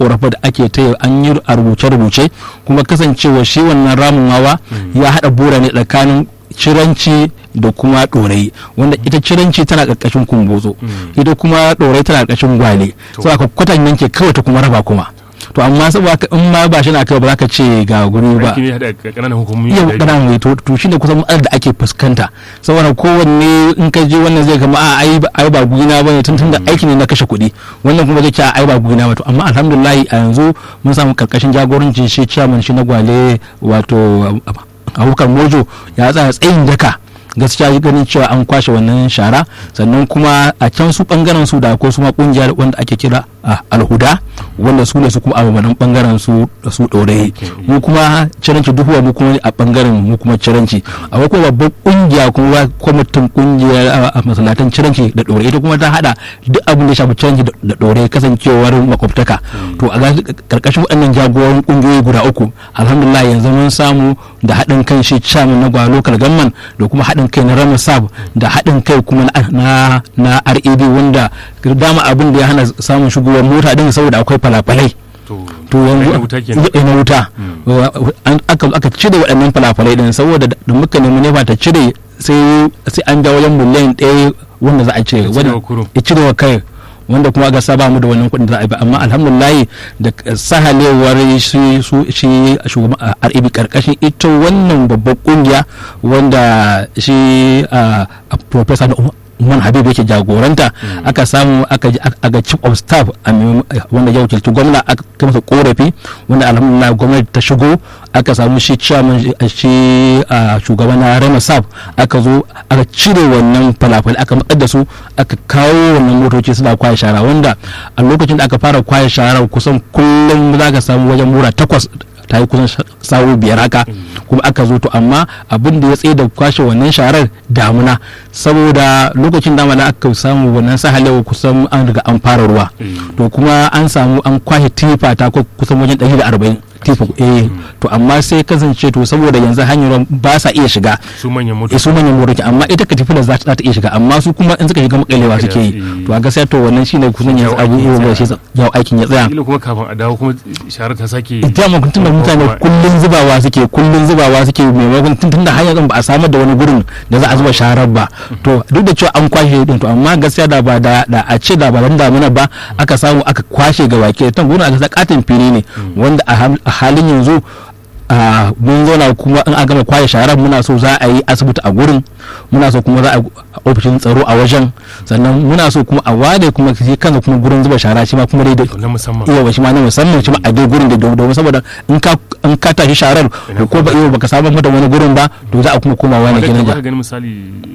korafe da ake ta an yi a rubuce-rubuce kuma kasancewa shi wannan ramin wawa ya haɗa bura ne tsakanin ciranci da kuma ɗorai wanda ita ciranci tana ƙarƙashin kumbotso ita kuma ɗorai tana ƙarƙashin gwale so aka kwatan yanke kawai ta kuma raba kuma to amma saboda in ma ba shi na kai ba za ka ce ga guri ba aiki ne haɗa ƙananan hukumomi yau guda biyu. ƙananan mai to to shine kusan matsalar da ake fuskanta saboda kowanne in ka je wannan zai kama a ai ba- ai ba gudina ba ne tun tun da aiki ne na kashe kuɗi wannan kuma zai ce a ai ba gudina ba to amma alhamdulillah a yanzu mun samu karkashin jagorancin shi chairman shi na gwale wato abubakar mojo ya tsaya tsayin daka gaskiya ganin cewa an kwashe wannan shara sannan kuma a can su bangaren su da akwai su ma kungiyar wanda ake kira a alhuda wanda su ne su kuma abubuwan bangaren su da su ɗorayi mu kuma ciranci duhuwa mu kuma a bangaren mu kuma ciranci akwai kuma babban kungiya kuma kwamitin kungiyar a- a masalatan ciranci da ɗorayi ita kuma ta hada duk abin da ya shafi ciranci da- da ɗorayi kasancewar makwabtaka to a ga- karkashin waɗannan jagoran kungiyoyi guda uku alhamdulillah yanzu mun samu da haɗin kan shi chairman na gwa local government da kuma haɗin kai na rama sab da haɗin kai kuma na na, na rab wanda dama abin da ya hana samun shigowar mota din saboda akwai falafalai to to ai yanzu na wuta kenan eh, na wuta An- aka aka cire waɗannan falafalai din saboda da da muka nemi nefa ta cire sai sai an ja wajen miliyan ɗaya wanda za a cire cire wanda wa kurum. ya cire wa kai wanda kuma ga saba mu da wannan kuɗin da za a yi ba amma alhamdulillah da sahalewar shi su shi shugaban RAB karkashin ita wannan babbar kungiya wanda shi a professor Umar Habib yake jagoranta aka samu aka ji aka chief of staff a mai- wanda ya wakilci gwamna aka kai masa korafi wanda alhamdulillah gwamnati ta shigo aka samu shi chairman shi a shugaban na Rema Sab aka zo aka cire wannan falafel aka matsar da su aka kawo wannan motoci suna kwaye shara wanda a lokacin da aka fara kwaye shara kusan kullum za ka samu wajen mura takwas ta yi kusan sawo biyar haka kuma aka zo to amma abin da ya tsaye da kwashe wannan sharar damuna saboda lokacin dama da aka samu wannan sahalewa kusan an riga an fara ruwa to kuma an samu an kwashe tifa ta ku- kusan wajen 140 tifa eh to amma sai kasance to saboda yanzu hanyar ba sa iya shiga su manyan eh, motoci su manyan motoci amma ita katifilar za ta za ta iya shiga amma su kuma in suka shiga makalewa suke yi Mm. to a gaskiya to wannan shine kusan yanzu Jawo aikin ya abubuwa shi tsaya. yau aikin ya tsaya kila kuma kafin a dawo kuma sharar ta sake ita ma tun da mutane Kuma- kullun zubawa suke kullun zubawa suke maimakon tun tun da hanyar ba a samar da wani gurin da za a zuba sharar ba to duk da cewa an kwashe din to amma gaskiya da ba da da a ce da ba dan damuna ba aka samu aka kwashe ga baki tan gurin aka sa katin fili ne wanda a ham- a halin yanzu a mun zauna kuma in a gama kwashe sharar muna so za a yi asibiti a gurin muna so kuma za a a ofishin tsaro a wajen sannan muna so kuma a ware kuma shi kansa kuma gurin zuba shara shi ma kuma dai da na musamman iya ba shi ma na musamman shi ma a dai gurin da domin saboda in ka in ka tashi sharar to ko ba iya baka samu mata wani gurin ba to za a kuma komawa ne wadda kenan ka ja gani misali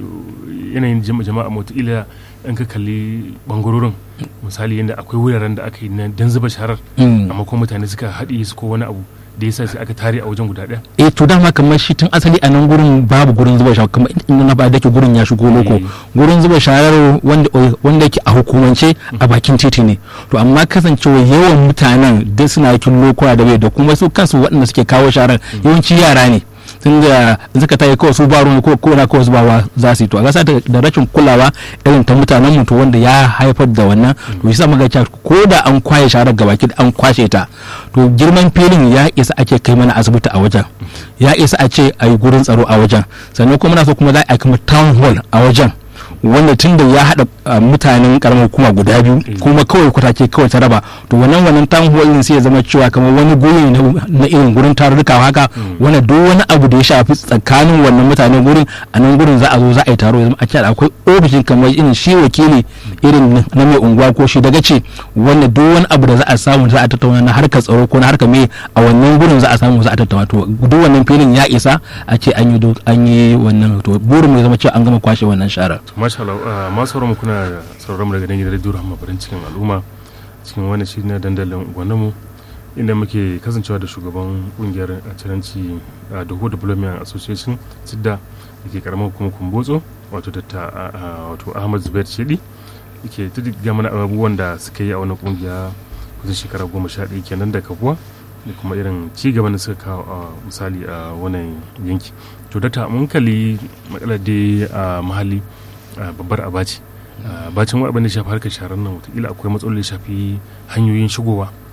yanayin jama- jama'a motila in ka kalli bangarorin misali yadda akwai wuraren da aka yi na dan zuba sharar Mm. amma kuma mutane suka haɗe su ko wani abu da yasa sai aka tare a wajen guda ɗaya eh to dama kamar shi tun asali a nan gurin babu gurin zuba sharar kamar inda na ba da ke gurin ya shigo loko Eh. gurin zuba sharar wanda wanda yake a hukumance a bakin titi ne to amma kasancewa yawan mutanen duk suna yakin lokuwa da bai da kuma su kansu waɗanda suke kawo sharar yawanci yara ne tun da suka tayi kawai su ba ruwan ko ko na kawai zubawa za su yi to a gasa da rashin kulawa irin ta mutanen mu to wanda ya haifar da wannan to shi sa muka cewa ko da an kwaye sharar gabaki an kwashe ta to girman filin ya isa ake kai mana asibiti a wajen ya isa a ce a yi gurin tsaro a wajen sannan kuma muna so kuma za a yi kuma town hall a wajen wanda tun da ya haɗa uh, mutanen karamar hukuma guda biyu kuma kawai kwatake kawai ta raba to wannan wannan town hall din sai ya zama cewa kamar wani guri na, na irin gurin tarurruka haka wanda duk wani abu da ya shafi tsakanin wannan mutanen gurin a nan gurin za a zo za a yi taro ya zama a ce akwai ofishin kamar irin shi wakili irin na mai unguwa ko shi daga ce wanda duk wani abu da za a samu za a tattauna na harkar tsaro ko na harkar me a wannan gurin za a samu za a tattauna to duk wannan filin ya isa a ce an yi do- an yi wannan to burin mu ya zama cewa an gama kwashe wannan sharar masha Allah ah, masu sauran mu kuna sauraron mu daga nan gidan radio Rahama farin cikin al'umma cikin wani shi na dandalin gwanin mu inda muke kasancewa da shugaban kungiyar ciranci da Doho Development Association sidda da ke karamar hukumar kumbotso wato datta wato Ahmad Zubair Shedi yake tuddiga mana abubuwan da suka yi a wannan kungiya kusan shekara goma sha ɗaya kenan da kafuwa da kuma irin ci gaban da suka kawo a misali a wannan yanki to data mun kalli matsalar dai a mahalli a babbar abaci bacin abin da shafi harkar sharar nan wataƙila akwai matsaloli da shafi hanyoyin shigowa ko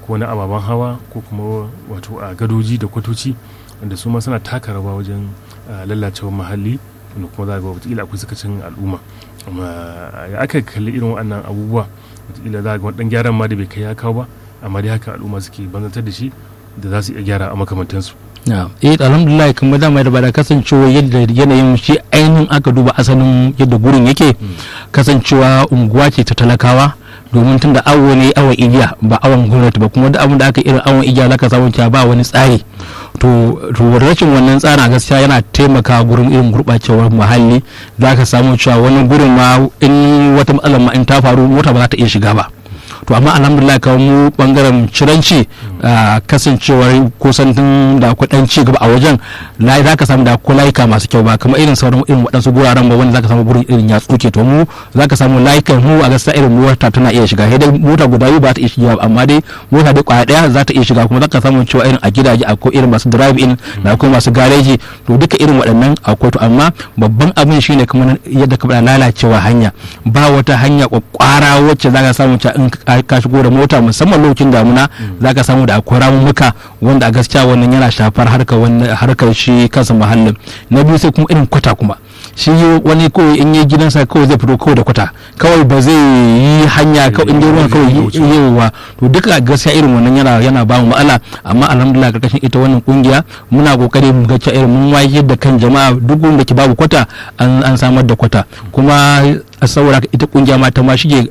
ko na ababen hawa ko kuma wato a gadoji da kwatoci wanda su ma suna taka rawa wajen lalacewar muhalli wanda kuma za ga wataƙila akwai sakacin al'umma amma ya aka kalli irin waɗannan abubuwa wataƙila za ga wani ɗan gyaran ma da bai kai ya kawo ba amma dai haka al'umma suke banzantar da shi da za su iya gyara a makamantansu eh alhamdulillah kuma dama da ba da kasancewa yadda yanayin shi ainihin aka duba asalin yadda gurin yake kasancewa unguwa ce ta talakawa domin tun da awo ne awon igiya ba awon gwamnati ba kuma duk abin da aka irin awon igiya zaka samu cewa ba wani tsari to rashin wannan tsarin gaskiya yana taimaka gurin irin gurɓacewar muhalli zaka samu cewa wani gurin ma in wata matsalar ma in ta faru mota ba za ta iya shiga ba to amma alhamdulillah kawo mu bangaren ciranci kasancewar kusan tun da akwai dan ci gaba a wajen na za ka samu da akwai layuka masu kyau ba kamar irin sauran irin waɗansu guraren ba wanda za ka samu gurin irin ya tsuke to mu za ka samu layukan mu a gaskiya irin mota tana iya shiga sai dai mota guda biyu ba ta iya shiga amma dai mota dai kwaya ɗaya za ta iya shiga kuma za ka samu cewa irin a gidaje akwai irin masu drive in da akwai masu gareji to duka irin waɗannan akwai to amma babban abin shine kamar yadda ka faɗa lalacewa hanya ba wata hanya kwakwara wacce za ka samu cewa in ka shigo da mota musamman lokacin damuna za ka samu da akwai ramumuka wanda a gaskiya wannan yana shafar harkar shi kansa muhallin na biyu sai kuma irin kwata kuma shi wani kawai in yi gidansa kawai zai fito kawai da kwata kawai ba zai yi hanya kawai inda ruwan kawai yiwuwa to duka gaskiya irin wannan yana yana ba mu ma'ala amma alhamdulillah karkashin ita wannan kungiya muna kokari mu ga cewa irin mun wayar da kan jama'a duk wanda ke babu kwata an samar da kwata kuma saboda ita kungiya ma ta ma shige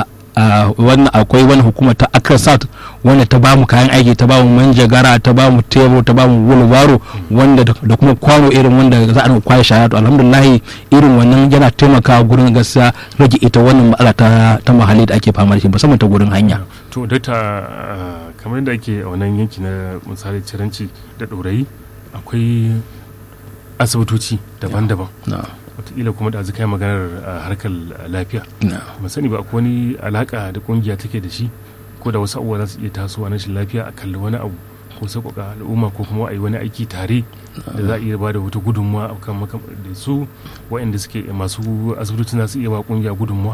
a wannan akwai wani hukuma ta accra south wanda ta bamu kayan aiki ta bamu manjagara ta bamu tebur ta bamu wulbaro wanda da kuma kwano irin wanda za a kwaye shaya to alhamdulillah irin wannan yana taimakawa gurin gaskiya rage ita wannan matsala ta ta mahalli da ake fama da shi musamman ta gurin hanya to data kamar yadda ake a wannan yanki na misali ciranci da ɗorayi akwai asibitoci daban-daban wataƙila kuma da kai maganar harkar lafiya ban sani ba akwai wani alaka da kungiya take da shi ko da wasu abubuwa za su iya tasowa na shi lafiya a kalli wani abu ko sauƙaƙa al'umma ko kuma a yi wani aiki tare da za a iya ba da wata gudunmuwa a kan da su waɗanda suke masu asibitocin za su iya ba kungiya gudunmuwa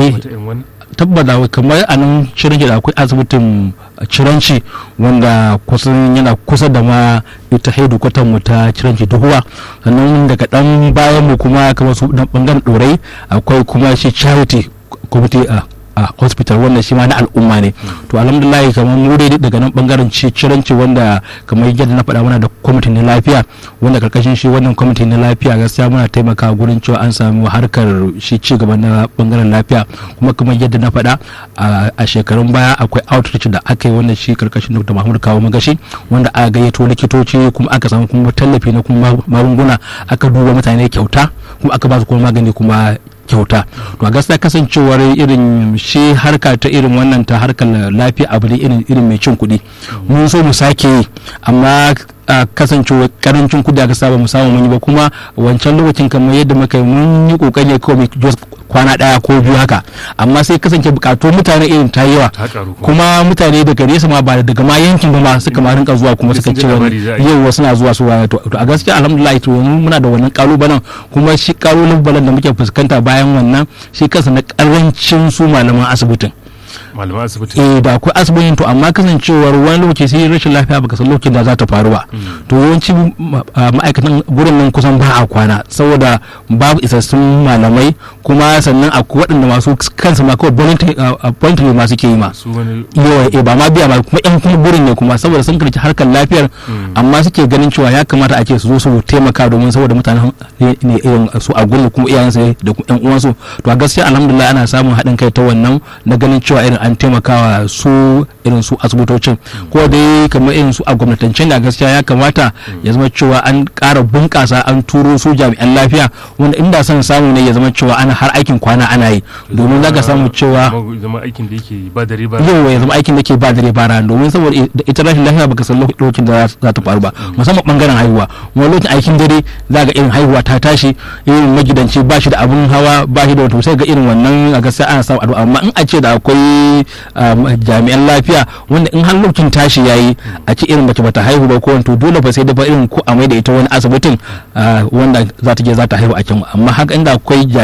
tabbata kamar a nan ciranci da akwai asibitin ciranci wanda kusan yana kusa da ma ita haidu mu ta ciranci duhuwa sannan daga dan bayan mu kuma kamar su dan bangaren dorai akwai kuma shi charity committee a a hospital wanda shi ma na al'umma ne to alhamdulillah kamar mu dai daga nan bangaren ciranci wanda kamar yadda na faɗa muna da kwamitin na lafiya wanda karkashin shi wannan kwamitin na lafiya gaskiya muna taimakawa gurin cewa an samu harkar shi ci gaba na bangaren lafiya kuma kamar yadda na faɗa a shekarun baya akwai outreach da aka yi wanda shi karkashin dr mahmud kawo magashi wanda aka gayyato likitoci kuma aka samu kuma tallafi na kuma magunguna aka duba mutane kyauta kuma aka ba su kuma magani kuma kyauta to a gaskiya kasancewar irin shi harka ta irin wannan ta harkar lafiya abu ne irin irin mai cin kuɗi mun so mu sake yi amma a kasancewa karancin kuɗi aka saba mu samu mun yi ba kuma wancan lokacin kamar yadda muka yi mun yi kokari kawai kwana daya ko biyu haka amma sai kasance bukatu mutane irin ta yawa kuma mutane daga nesa ma ba daga ma yankin ba ma suka ma rinka zuwa kuma suka ce wani yau suna zuwa su to a gaskiya alhamdulillah to muna da wannan kalubalen kuma shi kalubalen da muke fuskanta bayan wannan shi kansa na karancin su malaman asibitin malaman asibiti eh da akwai asibitin to amma kasancewar wani lokaci sai rashin lafiya baka san lokacin da za ta faru ba to yawanci ma'aikatan gurin nan kusan ba a kwana saboda babu isassun malamai kuma sannan akwai waɗanda masu kansu ma kawai voluntary masu ke yi ma yawa eh ba ma biya ba kuma yan kuma gurin ne kuma saboda sun karci harkar lafiyar amma suke ganin cewa ya kamata a ce su zo su taimaka domin saboda mutanen ne irin su a gurin kuma iyayensu da kuma yan uwansu to a gaskiya alhamdulillah ana samun haɗin kai ta wannan na ganin cewa irin an taimakawa su irin su asibitocin ko dai kamar irin su a gwamnatance da gaskiya ya kamata ya zama cewa an ƙara bunƙasa an turo su jami'an lafiya wanda inda son samu ne ya zama cewa ana har aikin kwana ana yi domin za ka samu cewa zama aikin da yake ba dare ba yau ya zama aikin da ke ba dare ba rana domin saboda ita rashin lafiya baka san lokacin da za ta faru ba musamman bangaren haihuwa wani lokacin aikin dare za ga irin haihuwa ta tashi irin magidanci ba shi da abun hawa ba shi da wata sai ga irin wannan a gaskiya ana samu addu'a amma in a ce da akwai jami'an lafiya wanda in har lokacin tashi yayi a ce irin mace bata haihu ba ko to dole fa sai da irin ko a da ita wani asibitin wanda za ta je za ta haihu a can amma haka inda akwai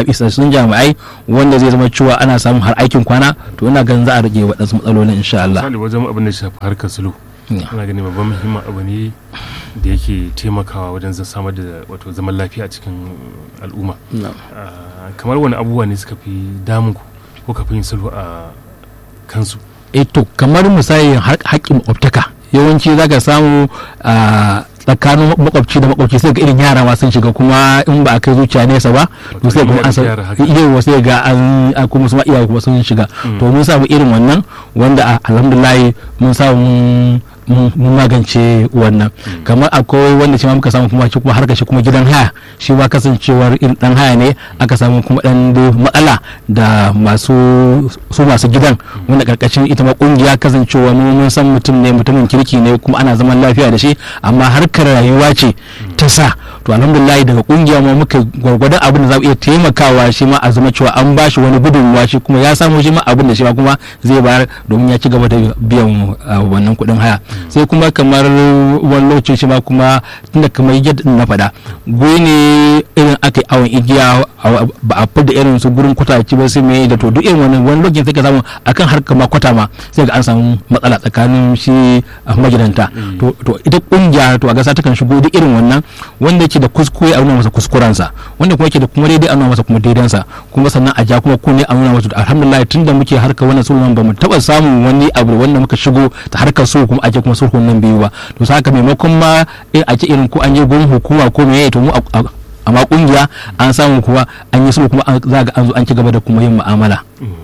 isassun jami'ai wanda zai zama cewa ana samun har aikin kwana to ina ganin za a rage waɗansu matsalolin insha Allah misali wajen abin da shafi harkar sulhu ana gani babban muhimmin abu ne da yake taimakawa wajen samar da wato zaman lafiya a cikin al'umma kamar wani abubuwa ne suka fi damun ku ko ka fi yin sulhu a kansu eh to kamar misali haƙƙin makwabtaka yawanci za ka samu a tsakanin makwabci da makwabci sai ga irin yara ma sun shiga kuma in ba a kai zuciya nesa ba to sai kuma an san iya sai ga an kuma su ma iyaye kuma sun shiga to mun samu irin wannan wanda alhamdulillah mun samu mun magance wannan kamar akwai wanda shi ma muka samu kuma kuma har shi kuma gidan haya shi ma kasancewar irin dan haya ne aka samu kuma dan matsala da masu su masu gidan wanda karkashin ita ma kungiya kasancewa mun san mutum ne mutumin kirki ne kuma ana zaman lafiya da shi amma harkar rayuwa ce ta sa to alhamdulillah daga kungiya ma muka gwargwadon abin da za mu iya taimakawa shi ma a zama cewa an ba shi wani gudunmuwa shi kuma ya samu shi ma abin da shi ma kuma zai bayar domin ya ci gaba da biyan wannan kuɗin haya sai kuma kamar wani lokacin shi ma kuma tunda kamar yadda na faɗa goyi ne irin aka yi awon igiya ba a fida irin su gurin kwataci ba sai mai da to duk irin wani wani lokacin sai ka samu akan harkar ma kwata ma sai ga an samu matsala tsakanin shi a magidanta to ita kungiya to a gasa takan shigo duk irin wannan wanda yake da kuskure a nuna masa kuskurensa wanda kuma yake da kuma daidai a nuna masa kuma daidansa kuma sannan a ja kuma kunne a nuna masa alhamdulillah tunda muke harkar wannan sulhun ba mu taba samun wani abu wanda muka shigo ta harkar sulhu kuma ake kuma sulhun nan biyu ba to saka maimakon ma a ce irin ko an je gurin hukuma ko meye to mu amma kungiya an samu kuma an yi sulhu kuma za ga an zo an ci gaba da kuma yin mu'amala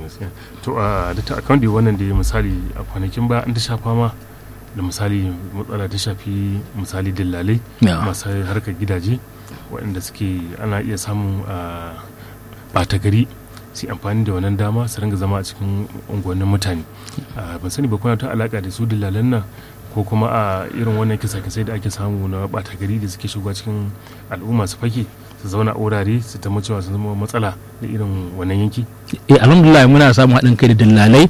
to a da ta account wannan da misali a kwanakin ba an ta shafa ma da misali matsala ta shafi misali dillalai masu harkar gidaje waɗanda suke ana iya samun ɓata gari su amfani da wannan dama su ringa zama a cikin unguwannin mutane ban sani ba kuna ta alaka da su dillalan nan ko kuma a irin wannan kisa-kisai da ake samu na ɓata gari da suke shiga cikin al'umma su fake su zauna a wurare su ta cewa su zama matsala da irin wannan yanki eh alhamdulillah muna samun haɗin kai da dillalai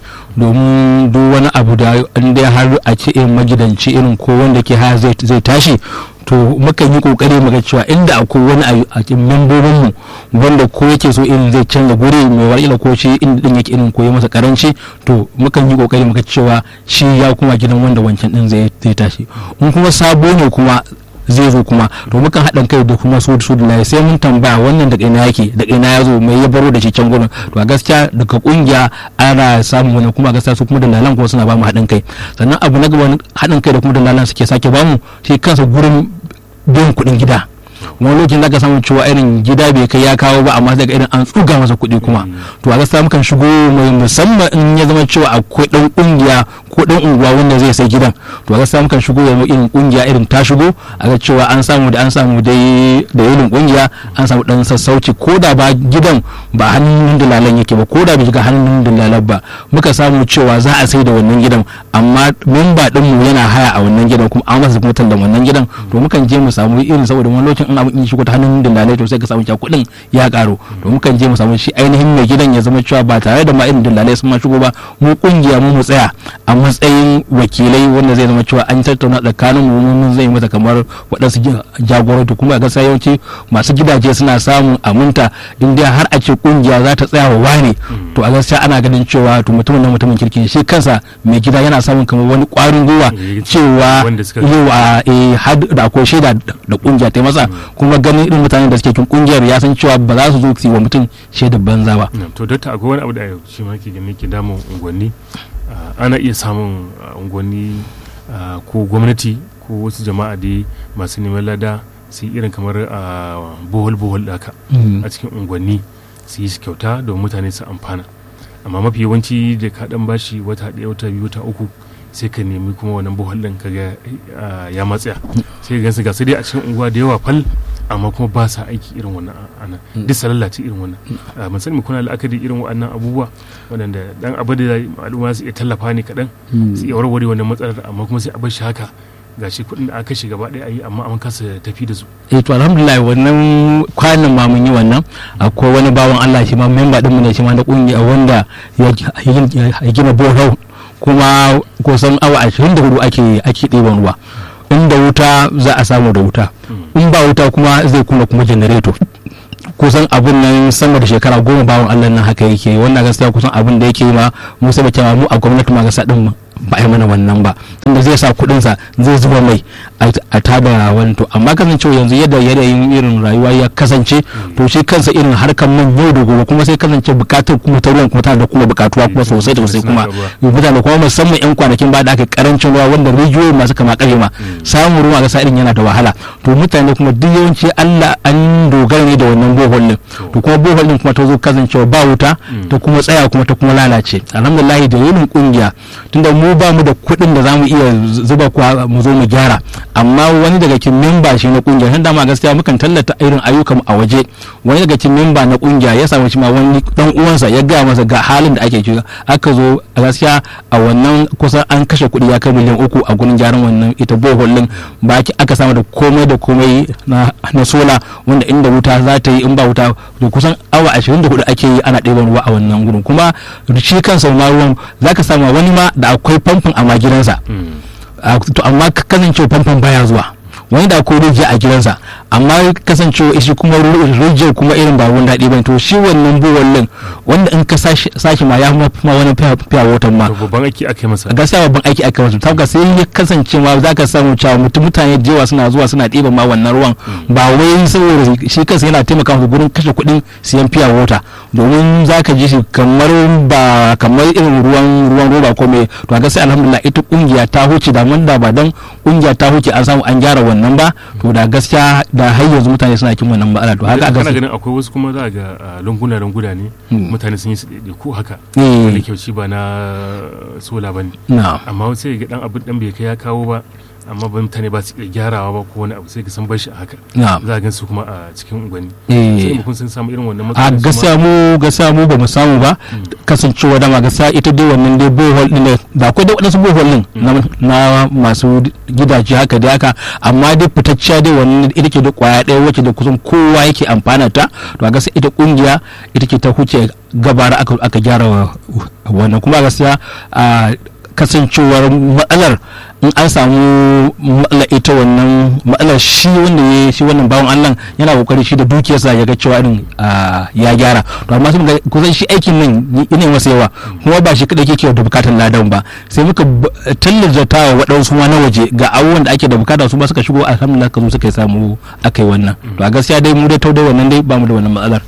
domin duk wani abu da inda har a ce irin magidanci irin ko wanda ke haya zai tashi to mukan yi kokari mu ga cewa inda akwai wani a cikin membobin mu wanda ko yake so irin zai canza guri mai wani ko shi inda din yake irin koyi masa karanci to mukan yi kokari mu ga cewa shi ya kuma gidan wanda wancan din zai tashi in kuma sabo ne kuma zai zo kuma to mukan haɗin kai da kuma su su da sai mun tambaya wannan daga ina yake daga ina ya zo mai ya baro da shi can gurin to a gaskiya daga kungiya ana samun wani kuma gaskiya su kuma dalalan kuma suna ba mu haɗin kai sannan abu na gaba haɗin kai da kuma dalalan suke sake ba mu shi kansa gurin biyan kuɗin gida wani lokacin zaka samu cewa irin gida bai kai ya kawo ba amma daga irin an tsuga masa kuɗi kuma to a gaskiya mukan shigo mai musamman in ya zama cewa akwai ɗan ƙungiya ko ɗan unguwa wanda zai sai gidan to a gaskiya mukan shigo da irin ƙungiya irin ta shigo a ga cewa an samu da an samu dai da irin ƙungiya an samu ɗan sassauci ko da ba gidan ba hannun dalalan yake ba ko da bai shiga hannun dalalan ba muka samu cewa za a sai da wannan gidan amma memba ɗinmu yana haya a wannan gidan kuma an masa kuma da wannan gidan to mukan je mu samu irin saboda wani lokacin in abin in shigo ta hannun dillalai to sai ka samu cewa kuɗin ya ƙaru to mukan je mu samu shi ainihin mai gidan ya zama cewa ba tare da ma irin dillalai sun ma shigo ba mu kungiya mu mu tsaya a matsayin wakilai wanda zai zama cewa an tattauna tsakanin mu mun zai mata kamar waɗansu jagoranci kuma ga sai yawanci masu gidaje suna samun aminta in dai har a ce kungiya za ta tsaya wa wane to a gaskiya ana ganin cewa to mutumin nan mutumin kirki shi kansa mai gida yana samun kamar wani ƙwarin gwiwa cewa yawa har da akwai shaida da kungiya ta masa kuma ganin irin mutanen da suke cikin kungiyar ya san cewa ba za su zo su yi wa mutum shaida banza ba to dokta akwai wani abu da shi ma ke gani ke damun unguwanni ana iya samun unguwanni ko gwamnati ko wasu jama'a dai masu neman lada su yi irin kamar bohol bohol haka a cikin unguwanni su yi shi kyauta don mutane su amfana amma mafi yawanci da ka dan bashi wata ɗaya wata biyu wata uku sai ka nemi kuma wannan bohol ɗin kaga ya matsaya sai ka gansu ga sai dai a cikin unguwa da yawa fal amma kuma ba sa aiki irin wannan ana duk sa lalace irin wannan ban sani kuna la'akari irin wannan abubuwa waɗanda dan abu da al'umma su iya tallafa ne kaɗan su iya warware wannan matsalar amma kuma sai a bar shi haka gashi kuɗin da aka shiga gaba ɗaya ayi amma an kasa tafi da su eh to alhamdulillah wannan kwanan ma mun yi wannan akwai wani bawan Allah shi ma memba din mu ne shi ma na kungiya wanda ya gina bohol kuma kusan awa 24 ake ake ɗiban ruwa inda wuta za a samu da wuta in ba wuta kuma zai kuma kuma janareto kusan abun nan sama da shekara goma bawan Allah nan haka yake wannan gaskiya kusan abun da yake ma mu sai da mu a gwamnati ma gaskiya din ba a yi mana wannan ba tunda zai sa kuɗinsa zai zuba mai a tada wani to amma kasancewa yanzu yadda yanayin irin rayuwa ya kasance to shi kansa irin harkar man yau da gobe kuma sai kasance bukatar kuma ta ruwan kuma tana da kuma bukatuwa kuma sosai da sosai kuma mutane kuma musamman yan kwanakin ba da aka karancin ruwa wanda rijiyoyi masu kama kare ma samun ruwa ga irin yana da wahala to mutane kuma duk yawanci Allah an dogara ne da wannan bohol din to kuma bohol din kuma ta zo kasancewa ba wuta ta kuma tsaya kuma ta kuma lalace alhamdulillah da yin kungiya tunda mu ba mu da kuɗin da zamu iya zuba kuwa mu zo mu gyara amma wani daga cikin memba shi na kungiya tun dama gaskiya mukan tallata irin ayyukan a waje wani daga cikin memba na kungiya ya samu shi ma wani dan uwansa ya gaya masa ga halin da ake ciki aka zo a gaskiya a wannan kusan an kashe kuɗi ya kai miliyan uku a gurin gyaran wannan ita bohol din ba aka samu da komai da komai na sola wanda inda wuta za ta yi in ba wuta to kusan awa 24 ake yi ana ɗeban ruwa a wannan gurin kuma shi kansa ma ruwan zaka samu wani ma da akwai famfon a ma gidansa to amma kasancewa famfon baya zuwa wani da akwai rijiya a gidansa amma kasancewa shi kuma rijiyar kuma irin ba wani daɗi bane to shi wannan buwallin wanda in ka sashi ma ya ma wani fiya watan ma babban aiki aka masa gaskiya babban aiki aka masa ta sai ya kasance ma za ka samu cewa mutum mutane da yawa suna zuwa suna ɗiban ma wannan ruwan ba wai saboda shi kansa yana taimaka musu gurin kashe kuɗin siyan fiya wata domin za ka ji shi kamar ba kamar irin ruwan ruwan roba ko me to a gaskiya alhamdulillah ita kungiya ta huce da mun da ba dan kungiya ta huce an samu an gyara wannan ba to da gaskiya da har yanzu mutane suna kin wannan matsala to haka kana ganin akwai wasu kuma za ga lunguna lunguna ne mutane sun yi su daidai ko haka wani kyauci ba na sola ba ne amma sai ga dan abin dan bai kai ya kawo ba amma ba mutane ba su iya gyarawa ba ko wani abu sai ka san bashi a haka za a gan su kuma a cikin unguwanni sai kun sun samu irin wannan a gaskiya mu gaskiya mu ba mu samu ba kasancewa dama gaskiya ita dai wannan dai bohol din da akwai dai wadansu bohol din na masu gidaje haka dai haka amma dai fitacciya dai wannan ita ke da kwaya ɗaya wacce da kusan kowa yake amfana ta to a gaskiya ita kungiya ita ke ta huce gabara aka gyara wannan kuma gaskiya kasancewar matsalar in an samu matsala ita wannan matsalar shi wanda ya shi wannan bawan Allah yana kokari shi da dukiyarsa ya ga cewa irin ya gyara to amma sun ga kusan shi aikin nan yana masa yawa kuma ba shi kadai yake da bukatar ladan ba sai muka tallata wa waɗansu ma na waje ga abubuwan da ake da bukata su ba suka shigo alhamdulillah ka zo suka samu akai wannan to a gaskiya dai mu dai tau dai wannan dai ba mu da wannan matsalar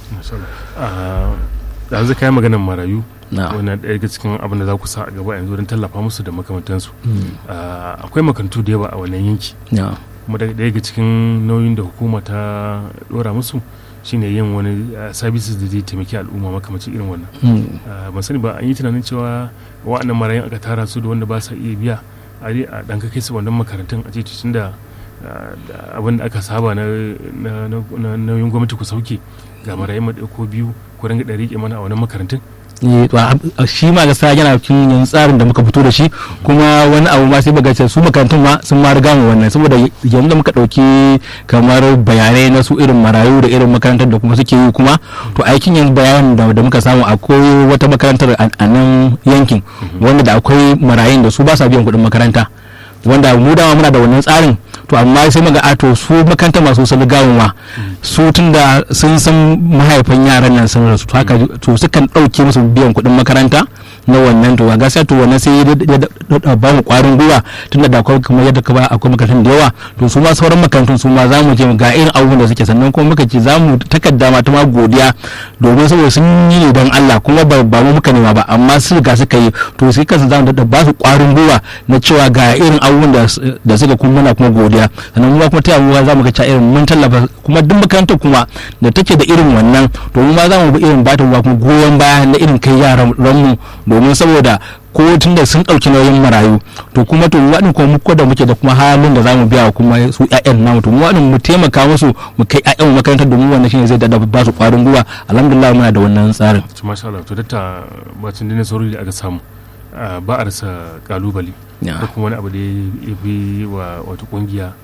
yanzu kai maganar marayu wannan ɗaya daga cikin abin da za ku sa a gaba yanzu don tallafa musu da makamantansu akwai makarantu da yawa a wannan yanki kuma ɗaya daga cikin nauyin da hukuma ta ɗora musu shine yin wani services da zai taimaki al'umma makamacin irin wannan ban sani ba an yi tunanin cewa wa'annan marayun aka tara su da wanda ba sa iya biya a ɗan kai su wannan makarantun a ce tun da abin da aka saba na nauyin gwamnati ku sauke ga marayun ko biyu ku ringa ɗari mana a wannan makarantun shi ma gaskiya yana cikin yin tsarin da muka fito da shi kuma wani abu ma sai bagace su makarantun ma sun ma riga mu wannan saboda yanzu da muka dauki kamar bayanai na su irin marayu da irin makarantar da kuma suke yi kuma to aikin yanzu bayanan da muka samu akwai wata makarantar a nan yankin wanda da akwai marayun da su ba sa biyan kuɗin makaranta wanda mu dama muna da wannan tsarin to amma sai muga ato su makaranta masu sun gawa su tun da sun san mahaifan yaran nan sun rasu haka to sukan ɗauke musu biyan kuɗin makaranta na wannan to gaskiya to wannan sai ya ba mu kwarin gwiwa tunda da akwai kamar yadda ka ba akwai makarantun da yawa to su ma sauran makarantun su ma za mu je ga irin abubuwan da suke sannan kuma muka ce za mu takarda ma ta ma godiya domin saboda sun yi ne don Allah kuma ba mu muka nema ba amma su ga suka yi to sai kansu za mu da ba su kwarin gwiwa na cewa ga irin abubuwan da suka kuma muna kuma godiya sannan mu kuma ta yamuwa za mu ga cewa irin mun tallafa kuma duk makarantar kuma da take da irin wannan to mu ma za mu bi irin bata kuma goyon baya na irin kai yaran mu domin saboda ko tun da sun ɗauki nauyin marayu to kuma to waɗin kuma muku da muke da kuma halin da za mu biya kuma su ƴaƴan namu to mu waɗin mu taimaka musu mu kai ƴaƴan makarantar domin wannan shine zai dada ba su ƙwarin gwiwa alhamdulillah muna da wannan tsarin. to masha Allah to datta bacin dinin sauri da aka samu ba a rasa kalubale ko kuma wani abu da ya fi wa wata kungiya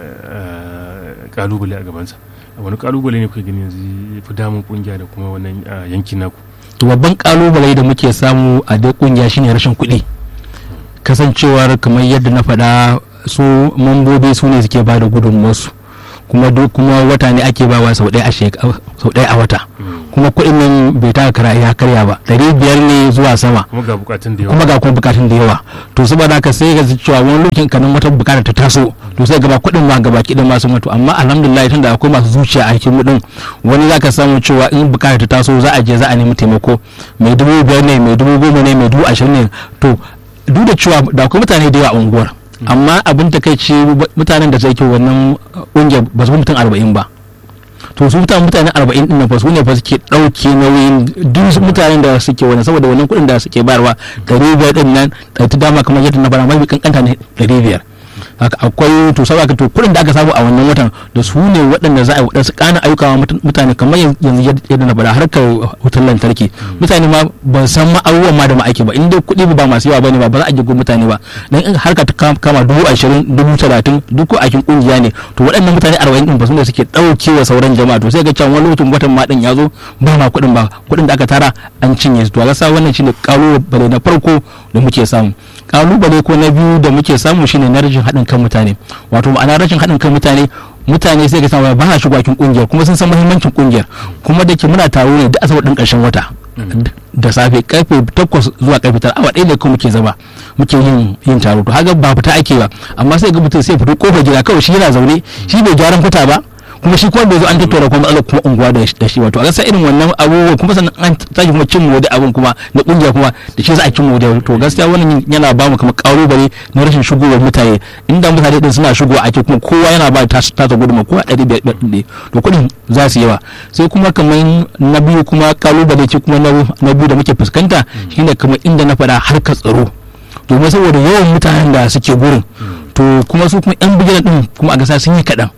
kalubale a gabansa wani kalubale ne kuke gani yanzu ya fi damun kungiya da kuma wannan yankin naku to babban kalubale da muke samu a dai kungiya shine rashin kuɗi kasancewar kamar yadda na faɗa su mambobi su ne suke bada gudunmuwarsu kuma duk kuma wata ne ake bawa sau ɗaya a shek- sau ɗaya a wata kuma kuɗin nan bai taka kara ya karya ba ɗari biyar ne zuwa sama kuma ga bukatun da yawa kuma ga kuma bukatun da yawa to saboda haka sai ga cewa wani lokacin kanin wata bukata ta taso to sai gaba kuɗin ma gaba kiɗin masu mutu amma alhamdulillah tunda akwai masu zuciya a cikin muɗin wani zaka samu cewa in bukata ta taso za a je za a nemi taimako mai dubu biyar ne mai dubu goma ne mai dubu ashirin ne to duk da cewa da akwai mutane da yawa a unguwar amma abin ta kai ce mutanen da suke wannan ƙungiyar ba su fi mutum arba'in ba to su mutane mutane arba'in din nan fa su ne fa suke ɗauke nauyin duk su mutanen da suke wani saboda wannan kuɗin da suke bayarwa ɗari biyar din nan ɗauki dama kamar yadda na fara mafi kankanta ne ɗari biyar haka akwai to saboda to kuɗin da aka samu a wannan watan da su ne waɗanda za a yi waɗansu ƙana ayyuka wa mutan- mutane kamar yanzu yadda na faɗa harkar wutar lantarki mutane ma ban san ma abubuwan ma da ma ake ba in dai kuɗi ba masu yawa bane ba ba za a jigo mutane ba dan in harka ta kam- kama dubu ashirin dubu talatin duk ko aikin kungiya ne to waɗannan mutane arba'in din ba su ne suke ɗauke wa sauran jama'a to sai ga cewa wani lokacin watan ma ɗin ya zo ba ma kuɗin ba kuɗin da aka tara an cinye su to ga sa wannan shine ƙalubale na farko da muke samu ƙalubale ko na biyu da muke samu shine na rashin haɗin kan mutane wato ma'ana rashin haɗin kan mutane mutane sai ga samu ba na shigo cikin kungiyar kuma sun san muhimmancin kungiyar kuma da ke muna taro ne da asabar ɗin ƙarshen wata da safe karfe takwas zuwa karfe tara awa ɗaya ne kuma muke zama muke yin yin taro to haka ba fita ake ba amma sai ga mutum sai fito kofar gida kawai shi yana zaune shi bai gyaran fita ba kuma shi kuma bai zo an tattauna kuma matsalar kuma unguwa da da shi wato a gaskiya irin wannan abubuwa kuma sannan an tashi kuma cin wani abun kuma na kungiya kuma da shi za a cin wani to gaskiya wannan yana ba mu kamar kalubale na rashin shigowar mutane inda mutane din suna shigowa ake kuma kowa yana ba ta ta gudunma kowa ɗari biyar biyar ɗin to kuɗin za su yawa sai kuma kamar na biyu kuma kalubale ce kuma na na biyu da muke fuskanta shine kamar inda na faɗa harkar tsaro domin saboda yawan mutanen da suke gurin to kuma su kuma yan bigiran din kuma a gasa sun yi kaɗan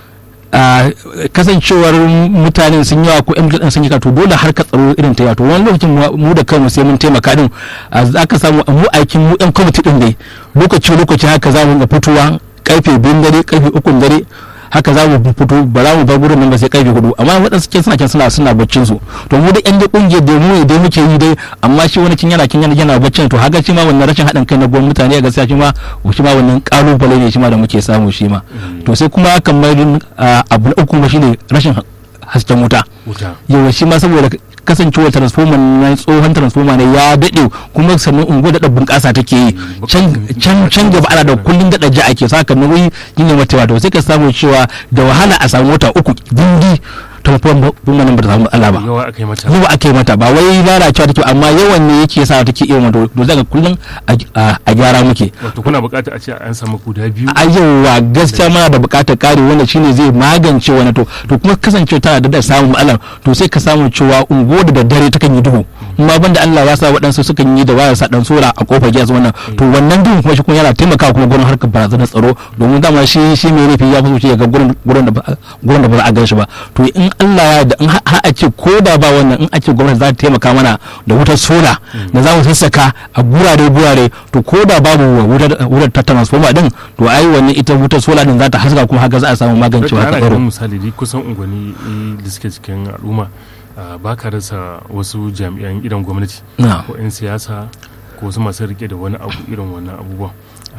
a kasancewar mutanen sun yawa ko yan bigiran sun yi kaɗan to dole harkar tsaro irin ta yawa to wani lokacin mu da kanmu sai mun taimaka din za ka samu mu aikin mu yan kwamiti din dai lokaci lokaci haka za mu ga fitowa karfe biyun dare karfe ukun dare haka za mu fito ba za mu bar gurin nan ba sai karfe hudu amma waɗansu ke suna can suna suna baccin su to mu da yan da kungiyar da mu dai muke yi dai amma shi wani kin yana kin yana yana baccin to haka shi ma wannan rashin haɗin kai na gwamnati mutane ga gaskiya shi ma shi ma wannan kalubale ne shi ma da muke samu shi ma to sai kuma kamar abu na uku shine rashin hasken wuta yawa shi ma saboda kasancewar transformer na tsohon transformer ne ya daɗe kuma sannan unguwar daɗa bunƙasa take yi can can gaba ana da kullum daɗa ji ake saka nauyi yin ne mata wato sai ka samu cewa da wahala a samu wata uku dindi transformer nan ba ta samu Allah ba yawa aka yi mata yawa ake mata ba wai lalacewa take amma yawan ne yake sa take iya wato to zaka kullum a gyara muke wato kuna buƙatar a ce an samu guda biyu a yawa gaskiya mana da buƙatar kare wanda shine zai magance wani to to kuma kasance tana da samun matsalar to sai ka samu cewa unguwar da daddare takan yi duhu amma banda Allah ya sa waɗansu sukan yi da wayar sa dan sora a kofar gidansu wannan to wannan duhun kuma shi kuma yana taimakawa kuma gurin harkar barazanar tsaro domin dama shi shi mai nufi ya fi so ya ga gurin gurin da gurin da ba za a gan shi ba to in Allah ya da in har a ce ko da ba wannan in a ce gwamnati za ta taimaka mana da wutar sola da za mu sassaka a gurare gurare to ko da babu wutar ta transformer din to ai wannan ita wutar sola din za ta haska kuma haka za a samu magancewa ta tsaro misali dai kusan unguwanni da suke cikin al'umma ba ka rasa wasu jami'an gidan gwamnati ko 'yan siyasa ko wasu masu rike da wani abu irin wannan abubuwan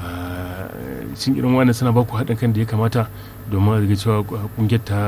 shin irin wannan suna ba ku haɗin kan da ya kamata domin a cewa kungiyar ta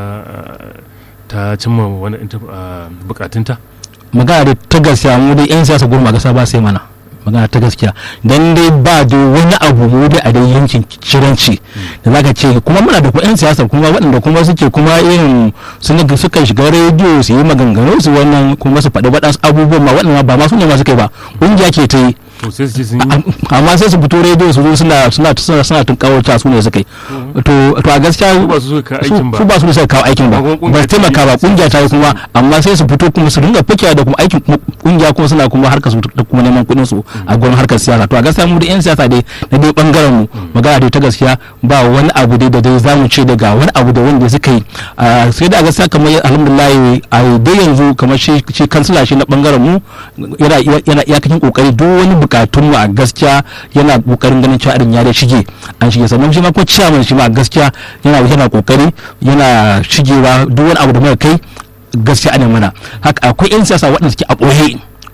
ta cimma wani bukatunta magana da ta gaskiya mu dai 'yan siyasa gurma gasa ba sai mana magana ta gaskiya dan dai ba da wani abu mu dai a dai yankin ciranci da zaka ce kuma muna da yan siyasa kuma waɗanda kuma suke kuma irin suka shiga rediyo su yi maganganu su wannan kuma su faɗi waɗansu abubuwan ma waɗanda ba ma su ne ma suka yi ba ƙungiya ke ta yi amma sai su fito rediyo su zo suna suna suna suna tun kawo ta su ne suka yi to to a gaskiya su ba su suka aikin ba su ba su suka kawo aikin ba ba su taimaka ba kungiya ta yi kuma amma sai su fito kuma su dinga fakewa da kuma aikin kungiya kuma suna kuma harkar su da kuma neman kuɗin su a gurin harkar siyasa to a gaskiya mu da yan siyasa dai na dai bangaren mu magana dai ta gaskiya ba wani abu dai da dai zamu ce daga wani abu da wanda suka yi sai da a gaskiya kamar alhamdulillah a dai yanzu kamar shi kansila shi na bangaren mu yana yana iyakacin kokari duk wani bukatun mu a gaskiya yana kokarin ganin cewa irin ya da shige an shige sannan shi ma ko ciyaman shi ma gaskiya yana yana kokari yana shigewa duk wani abu da muka kai gaskiya ana mana haka akwai yan siyasa waɗanda suke a ɓoye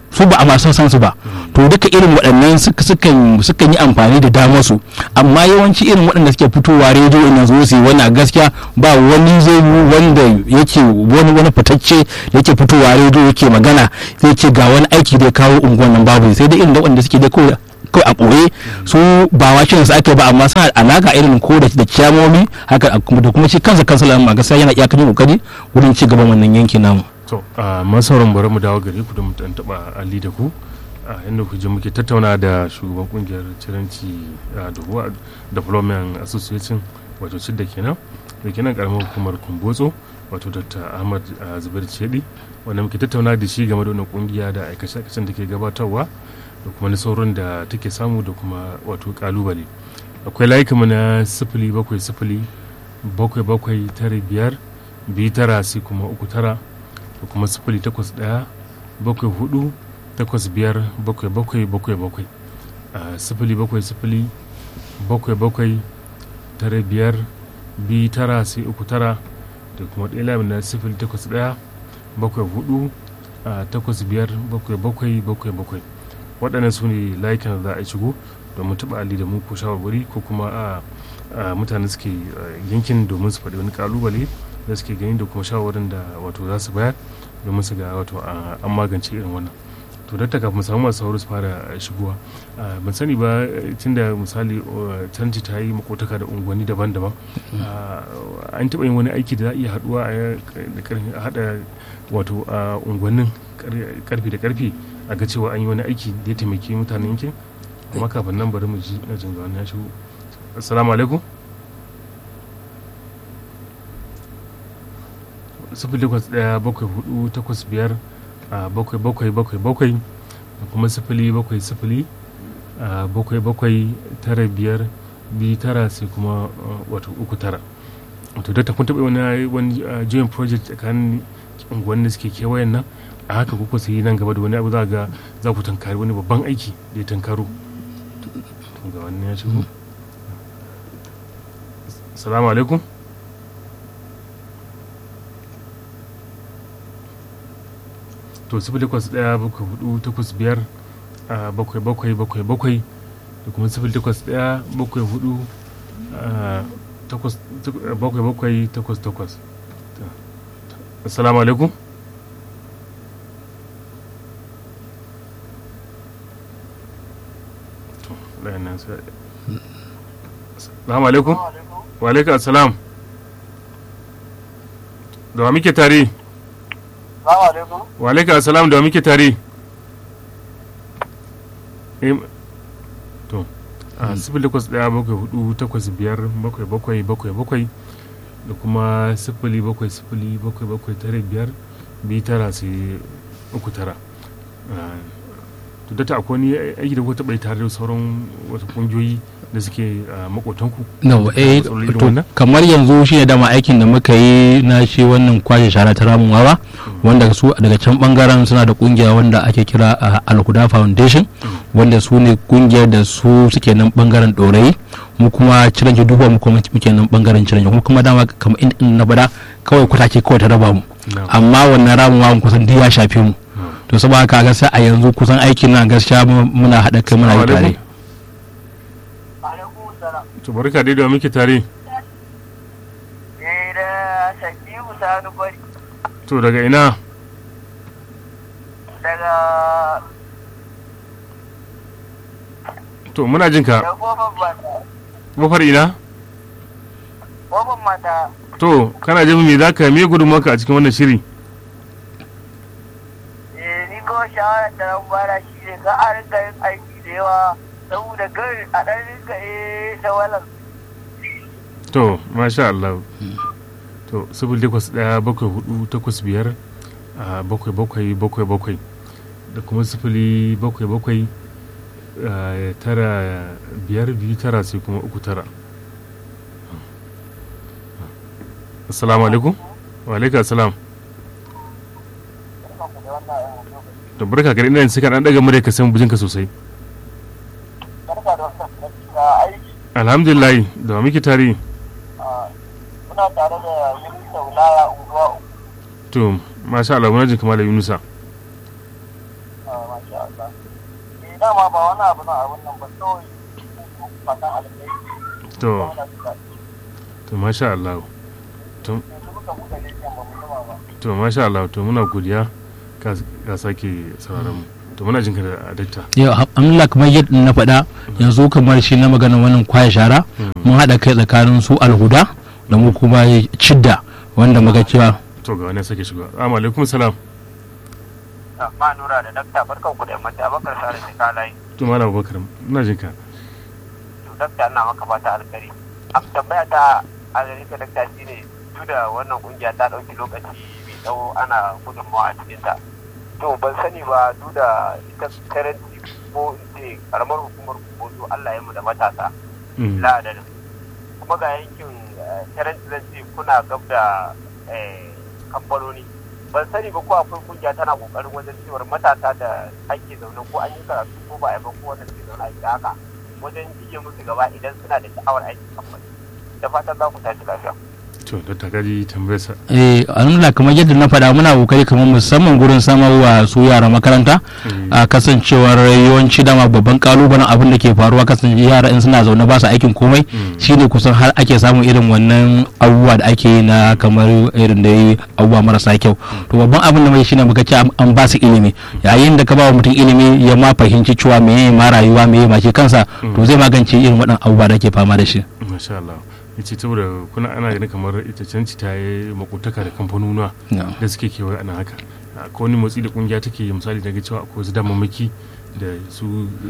su ba a masu san su ba to duka irin waɗannan sukan sukan yi amfani da damar su amma yawanci irin waɗanda suke fitowa rediyo ina zo su wannan gaskiya ba wani zai wanda yake wani wani fitacce yake fitowa rediyo yake magana zai ce ga wani aiki da ya kawo unguwan nan babu sai dai irin da waɗanda suke dai kawai kawai a ɓoye su ba wakin su ake ba amma suna alaka irin ko da ciyamomi haka da kuma shi kansa kansa ma gaskiya yana iyakacin kokari wurin ci gaban wannan yanki namu to a masauran bari mu dawo gare ku da mu dan taba ali da ku a inda ku je muke tattauna da shugaban kungiyar ciranci da development association wato cidda kenan da kenan karamar hukumar kumbotso wato dr ahmad zubair cedi wanda muke tattauna da shi game da wannan kungiya da aikace-aikacen da ke gabatarwa da kuma sauran da take samu da kuma wato kalubale akwai layukanmu na sifili bakwai sifili bakwai bakwai tara biyar biyu tara sai kuma uku tara da kuma sifili takwas ɗaya bakwai hudu takwas biyar bakwai bakwai bakwai bakwai a sifili bakwai sifili bakwai bakwai tara biyar biyu tara sai uku tara da kuma ɗaya lamin na sifili takwas ɗaya bakwai hudu takwas biyar bakwai bakwai bakwai bakwai waɗannan su ne layukan da za a shigo domin taɓa ali da mu ko shawarwari ko kuma a mutane suke yankin domin su faɗi wani kalubale da suke gani da kuma shawarwarin da wato za su bayar domin su ga wato an magance irin wannan to da kafin mu samu masu sauri su fara shigowa ban sani ba tun da misali canji ta yi makotaka da unguwanni daban-daban an taɓa yin wani aiki da za a iya haɗuwa a haɗa wato unguwannin karfi da karfi a ga cewa an yi wani aiki da ya taimaki mutanen yankin amma kafin nan bari mu ji na jinga wani ya shigo assalamu alaikum sifili takwas ɗaya bakwai hudu takwas biyar bakwai bakwai bakwai bakwai da kuma sifili bakwai sifili bakwai bakwai tara biyar biyu tara sai kuma wato uku tara wato da ta kun taɓa wani wani joint project tsakanin unguwanni da suke kewayen nan a haka kuka su yi nan gaba da wani abu za ga za ku tankari wani babban aiki da ya tankaro ga wani ya shigo salamu alaikum to sifili takwas ɗaya bakwai hudu takwas biyar bakwai bakwai bakwai bakwai da kuma sifili takwas ɗaya bakwai hudu bakwai bakwai takwas takwas assalamu alaikum Assalamu alaikum. Wa alaikum assalam. Da wa muke tare? Wa alaikum assalam da wa muke tare? To, a sifili takwas ɗaya bakwai hudu takwas biyar bakwai bakwai bakwai bakwai da kuma sifili bakwai sifili bakwai bakwai tare biyar biyu tara sai uku tara. to da ta akwai wani aiki da kuka taɓa yi tare da sauran wasu ƙungiyoyi da suke makotanku no eh to kamar yanzu shi ne dama aikin da muka yi na shi wannan kwashe shara ta ramin wawa wanda su daga can bangaren suna da kungiya wanda ake kira alhuda foundation wanda su ne kungiyar da su suke nan bangaren dorayi mu kuma ciran ki duba mu kuma muke nan bangaren ciran kuma kuma dama kamar in na bada kawai kwatake kawai ta raba mu amma wannan ramin wawan kusan duk ya shafe mu to saboda haka gaskiya a yanzu kusan aikin nan gaskiya muna haɗa kai muna yi tare to barka dai da muke tare eh da shakibu sanu bari to daga ina daga to muna jin ka da kofar mata kofar ina kofar mata to kana jin me zaka me gudunmuwarka a cikin wannan shiri eh ni ko shawarar da ran bara shi ne ka a rinka yin aiki da yawa saboda gari a ɗan rinka eh da walan to masha Allah to sifili takwas ɗaya bakwai hudu takwas biyar a bakwai bakwai bakwai bakwai da kuma sifili bakwai bakwai tara biyar biyu tara sai kuma uku tara assalamu alaikum wa alaikum assalam da barka gari ina sai ka dan daga murya ka san bujinka sosai barka da wasan aiki alhamdulillah da wa muke tare muna tare da yunusa wulaya unguwa to masha Allah muna jin kamar da Yunusa masha dama ba wani abu na abin nan ba kawai fatan alkai to to masha Allah to yanzu muka buɗe leƙen ba mu zama ba to masha Allah to muna godiya ka ka sake sauraron mu to muna jinka da dakta yau alhamdulillah kamar yadda na faɗa yanzu kamar shi na magana wannan kwaya shara mun haɗa kai tsakanin su alhuda da mu kuma cidda wanda muka cewa to ga wani sake shiga assalamu alaikum salam ma nura da dakta barkan ku da yammaci abakar sare shi kalayi to malam Abubakar ina jinka to dakta ina maka fata alkari a tambaya ta a gare ka dakta shine duk da wannan kungiya ta ɗauki lokaci mai tsawo ana gudunmawa a cikin ta to ban sani ba duk da ita karanci ko in ce karamar hukumar kuboto Allah ya mu da matasa Mm. la'adadin kuma ga yankin karanci zan ce kuna gab da eh, kamfanoni ban sani ba ko akwai kungiya tana kokarin wajen cewar matasa da ake zaune ko an yi karatu ko ba a yi ba ko wanda suke zaune a gida haka wajen jiye musu gaba idan suna da sha'awar aikin kamfani da fatan za ku tashi lafiya to da takari tambayar sa eh alhamdulillah kamar yadda na faɗa muna kokari kamar musamman gurin samarwa su yara makaranta a kasancewar yawanci dama babban kalubalen abin da ke faruwa kasance yara in suna zaune ba su aikin komai Mm. shine kusan har ake samun irin wannan abubuwa da ake yi na kamar irin da yi abubuwa marasa kyau to babban abin da mai shine muka ce an- an ba su ilimi yayin da ka ba wa mutum ilimi ya ma fahimci cewa meye ma rayuwa meye ma shi kansa to zai magance irin waɗannan abubuwa da ake fama da shi masha Allah yace saboda kuna ana ganin kamar ita canci ta yi makotaka da kamfanonuwa No. da suke kewaye ana haka akwai wani motsi da kungiya take yi misali daga cewa akwai wasu damammaki da su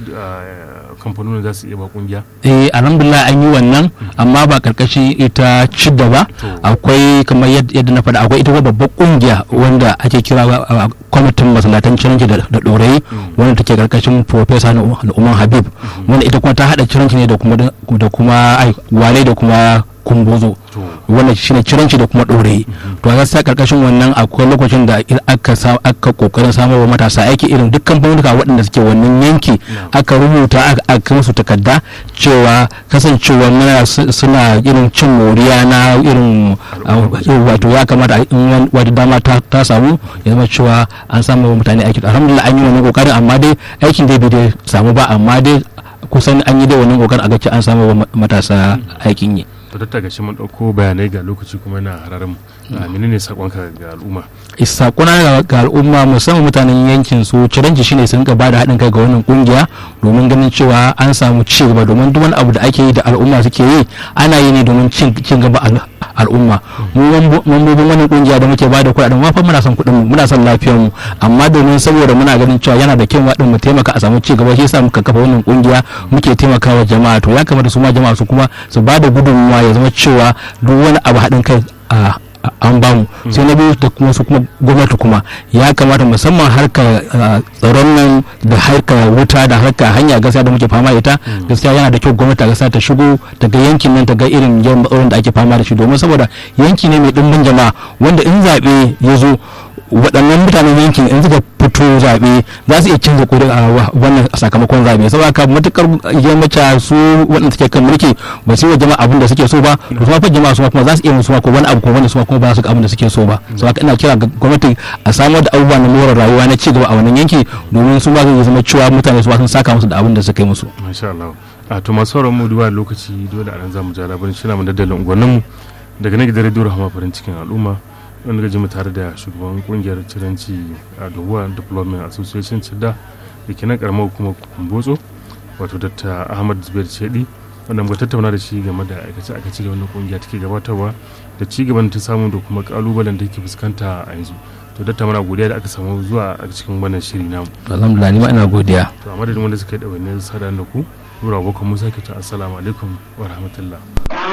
ah, kamfanonin za su iya ba kungiya eh alhamdulillah an yi wannan amma ba karkashin ita cidda ba To. akwai kamar yad- yadda na faɗa akwai ita kuma babbar kungiya wanda ake kira uh, kwamitin masallatan ciranci da da ɗorayi wanda take karkashin profesa na umar habib wanda ita kuma ta haɗa ciranci ne da kuma da kuma ai wale da kuma kumbozo to wannan shine ciranci da kuma ɗorayi to a gaskiya karkashin wannan akwai lokacin da ir- aka sa aka kokarin samar wa matasa aiki irin duk kamfanonuka waɗanda suke wannan yanki aka rubuta aka- aka musu takarda cewa kasancewa muna su- suna irin cin moriya na irin uh, wato ya kamata a- in wani- wata dama ta ta samu ya zama cewa an samu wa mutane aiki alhamdulillah an yi wannan kokarin amma dai aikin dai bai dai samu ba amma dai kusan an yi dai wannan kokarin a ga cewa an samu wa ma- matasa aikin yi to datta gashi mun dauko bayanai ga lokaci kuma yana hararin mu Ah, menene sakonka ga al'umma sakuna ga- ga al'umma musamman mutanen yankin su ciranci shine sun ka bada haɗin kai ga wannan kungiya domin ganin cewa an samu ci gaba domin duk wani abu da ake yi da al'umma suke yi ana yi ne domin cin cin gaba al- al'umma mu mambo- mambobin wannan kungiya da muke bada kuɗaɗen ma fa muna son kuɗin mu muna son lafiyar mu amma domin saboda muna ganin cewa yana da kyau ma din mu taimaka a samu ci gaba shi yasa muka kafa wannan kungiya muke taimakawa jama'a to ya kamata su ma jama'a su kuma su bada gudunmuwa ya zama cewa duk wani abu haɗin kai a a- an bamu sai na biyu da kuma su kuma gwamnati kuma ya kamata musamman harkar uh, tsaron nan da harkar wuta da harkar hanya gaskiya da muke fama da ita gaskiya yana da kyau gwamnati gaskiya ta shigo daga yankin nan ta ga irin yawan matsalolin da ake fama da shi domin saboda yanki ne mai dimbin jama'a wanda in zaɓe ya zo waɗannan mutanen yankin in suka fito zaɓe za su iya canza ƙuri a wa- wannan sakamakon zaɓe saboda haka matukar yammaca su waɗanda suke kan mulki ba su yi wa jama'a abin da suke so ba to kuma fa jama'a su ma kuma za su iya musu ma ko wani abu ko wani su ma kuma ba su ga abin da suke so ba saboda haka ina kira ga gwamnati a samar da abubuwa na more rayuwa na ci gaba a wannan yanki domin su ma zai zama cewa mutane su ma sun saka musu da abin da suka yi musu masha Allah a to masu sauran mu duba lokaci dole a nan zamu ja labarin shi na mu daddalin unguwannin mu daga nan gidan radio rahama farin cikin al'umma wanda gaji mu tare da shugaban kungiyar ciranci a Dohuwa Development Association Cidda da ke nan karamar hukumar Kumbotso wato Dr. Ahmad Zubair Chedi wanda muka tattauna da shi game da aikace aikace da wannan kungiya take gabatarwa da ci gaban da ta samu da kuma kalubalen da take fuskanta a yanzu to datta mana godiya da aka samu zuwa a cikin wannan shiri namu alhamdulillah ni ma ina godiya to a madadin wanda suka yi ɗawainiyar sada da ku nura abokan musa ke ta assalamu alaikum wa rahmatullah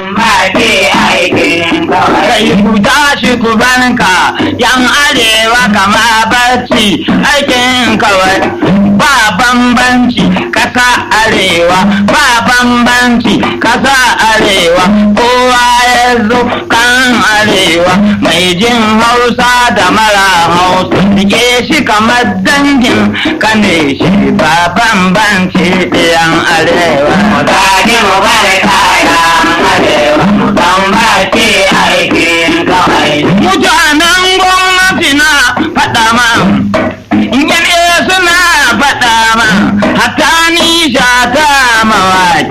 Mace aikin kawai ku tashi ku banka yan arewa kama barci aikin kawai ba bambanci kasa arewa ba bambanci kasa arewa kowa ya zo kan arewa mai jin hausa da mara hausa rike shi kamar dangin kane shi ba bambanci ɗiyan arewa mu dage mu bari kayan arewa mu bambanci